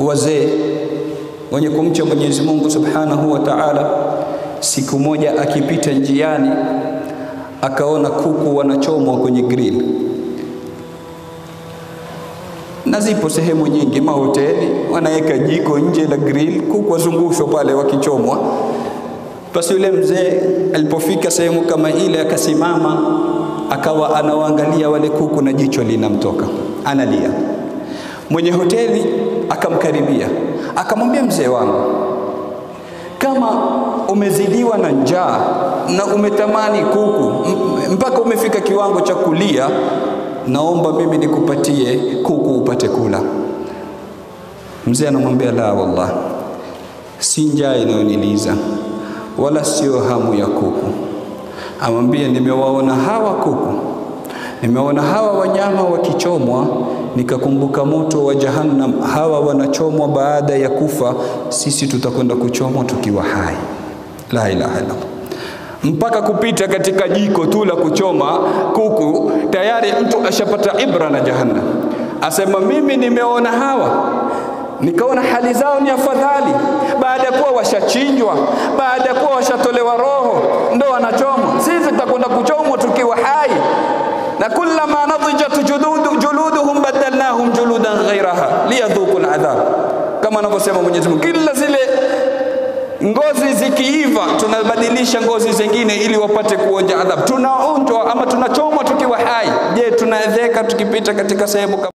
wazee wenye kumcha Mwenyezi Mungu Subhanahu wa Ta'ala, siku moja akipita njiani akaona kuku wanachomwa kwenye grill, na zipo sehemu nyingi mahoteli wanaweka jiko nje la grill, kuku wazungushwa pale wakichomwa. Basi yule mzee alipofika sehemu kama ile akasimama, akawa anawaangalia wale kuku na jicho linamtoka, analia. Mwenye hoteli akamkaribia akamwambia, mzee wangu, kama umezidiwa na njaa na umetamani kuku mpaka umefika kiwango cha kulia, naomba mimi nikupatie kuku upate kula. Mzee anamwambia, la wallah, si njaa inayoniliza wala sio hamu ya kuku. Amwambia, nimewaona hawa kuku, nimeona hawa wanyama wakichomwa, nikakumbuka moto wa Jahannam, hawa wanachomwa baada ya kufa, sisi tutakwenda kuchomwa tukiwa hai. La ilaha illallah mpaka kupita katika jiko tu la kuchoma kuku, tayari mtu ashapata ibra na Jahannam. Asema mimi nimeona hawa nikaona hali zao ni afadhali, baada ya kuwa washachinjwa, baada ya kuwa washatolewa roho, ndo wanachomwa. Sisi tutakwenda kuchomwa tukiwa hai, na kullama nadijat juludu, juluduhum badalnahum juludan ghairaha liyadhuku aladhab, kama anavyosema Mwenyezi Mungu, kila zile ngozi zikiiva tunabadilisha ngozi zingine ili wapate kuonja adhabu. Tunaonjwa ama tunachomwa tukiwa hai. Je, tunaedheka tukipita katika sehemu